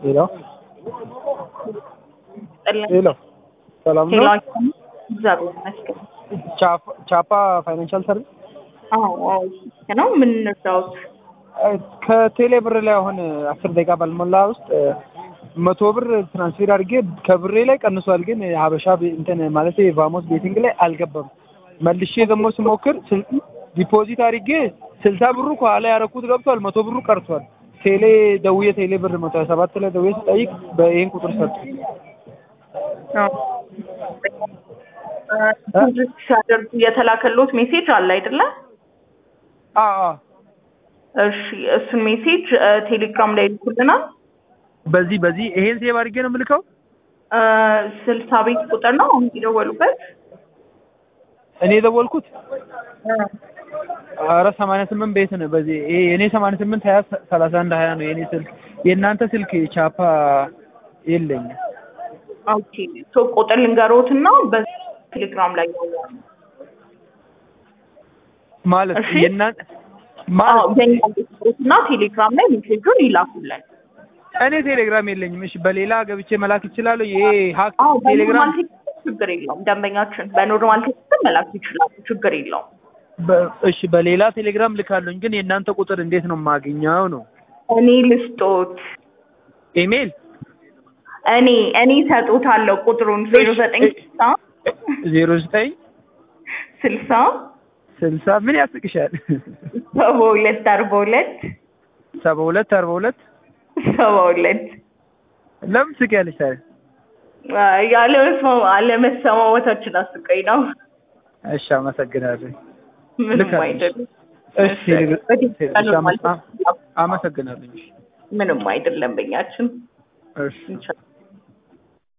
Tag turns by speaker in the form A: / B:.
A: ሄሎ ሄሎ ሰላም ነው?
B: እግዚአብሔር ይመስገን።
A: ቻፓ- ቻፓ ፋይናንሻል ሰርቪስ
B: አዎ አዎ ነው። ምን እንርዳዎት?
A: ከቴሌ ብር ላይ አሁን አስር ደቂቃ ባልሞላ ውስጥ መቶ ብር ትራንስፌር አድርጌ ከብሬ ላይ ቀንሷል፣ ግን ሀበሻ ቤ- እንትን ማለት ቫሞስ ቤቲንግ ላይ አልገባም። መልሼ ደግሞ ስሞክር ስል- ዲፖዚት አድርጌ ስልሳ ብሩ ከኋላ ያረኩት ገብቷል፣ መቶ ብሩ ቀርቷል። ቴሌ ደውዬ ቴሌ ብር መቶ ሀያ ሰባት ላይ ደውዬ ስጠይቅ በይህን ቁጥር ሰጡ።
B: ዲፖዚት ሲያደርጉ የተላከሎት ሜሴጅ አለ አይደለ?
A: አዎ አዎ።
B: እሺ እሱን ሜሴጅ ቴሌግራም ላይ ይልኩልናል።
A: በዚህ በዚህ ይሄን ሴቭ አድርጌ ነው የምልከው።
B: እ ስልሳ ቤት ቁጥር ነው አሁን የደወሉበት።
A: እኔ የደወልኩት ኧረ ሰማንያ ስምንት ቤት ነው። በዚህ ይሄ የኔ ሰማንያ ስምንት ሀያ ሰላሳ አንድ ሀያ ነው የኔ ስልክ። የእናንተ ስልክ ቻፓ የለኝም።
B: ኦኬ ሶ ቁጥር ልንገሮትና በቴሌግራም ላይ ያወራሉ።
A: ማለት
B: እሺ።
A: የእናንተ
B: አዎ
A: ማለት
B: የኛ እና ቴሌግራም ላይ ሜሴጁን ይላኩልን።
A: እኔ ቴሌግራም የለኝም። እሺ በሌላ ገብቼ መላክ ይችላለሁ። ይሄ ሀክ
B: አዎ
A: ቴሌግራም
B: በኖርማል ቴክስት ችግር የለውም። ደንበኛችን በኖርማል ቴክስት መላክ ይችላሉ። ችግር የለውም።
A: በ- እሺ በሌላ ቴሌግራም ልካለሁኝ፣ ግን የእናንተ ቁጥር እንዴት ነው የማገኘው ነው?
B: እኔ ልስጦት
A: ኢሜል
B: እኔ እኔ ሰጦታለሁ ቁጥሩን ዜሮ ዘጠኝ ስልሳ
A: ዜሮ ዘጠኝ
B: ስልሳ
A: ስልሳ ምን ያስቅሻል?
B: ሰባ ሁለት አርባ ሁለት
A: ሰባ ሁለት አርባ ሁለት
B: ሰባ ሁለት
A: ለምን ስቂያለሽ ታዲያ?
B: ያለመስማ- አለመሰማማታችን አስቀኝ ነው።
A: እሺ አመሰግናለሁ።
B: ምንም
A: ልክ አለሽ።
B: አይደለም።
A: እሺ ቴሌግራ-
B: በቴክስት
A: እሺ፣
B: በኖርማል
A: አመ- አመሰግናለሁ። እሺ
B: ምንም አይደለም። በኛችን
A: እሺ